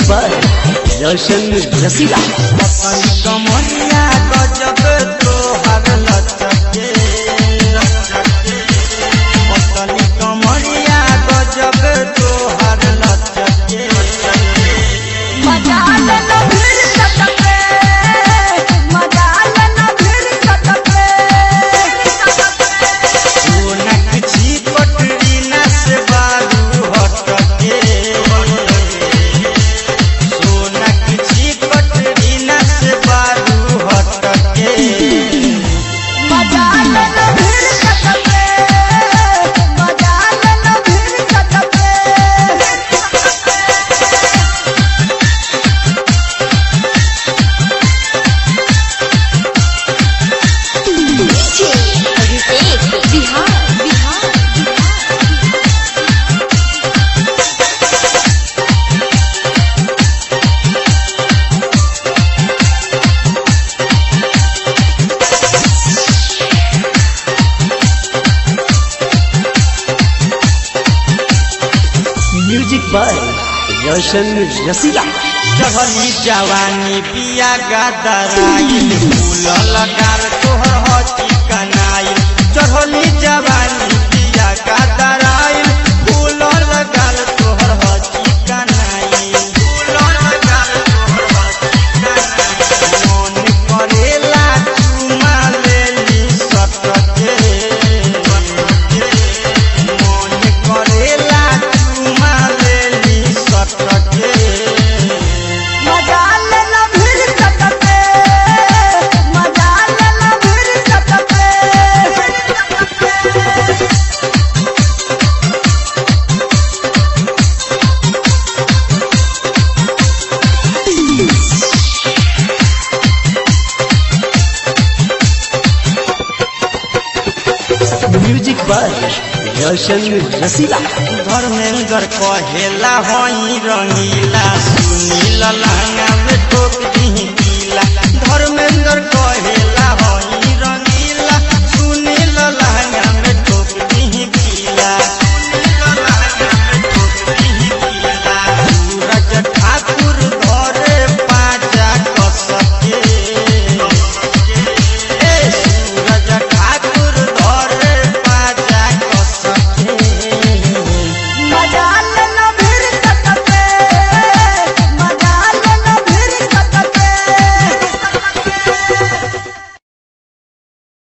by Roshan रसीला अपन कमरिया गजब तोहर लचके अपन कमरिया गजब तोहर लचके सोनक छी पटरी न से बारू हटके सोनक छी पटरी न से बारू हटके बिहार बिहार म्यूजिक बाय रोशन रसीला जहनी जवानी पिया गदराइल फूल लगार तोहर हची कनाइल जहनी जवानी पिया गदराइल फूल लगार तोहर हची कनाइल फूल लगार तोहर हची कनाइल मन करेला चुमा लेली सटके मन करेला चुमा लेली सटके म्यूजिक बाय रोशन रसीला धर्मेंद्र कहेला हई रंगीला सुनील लहंगा में ठोक दी पीला धर्मेंद्र कहे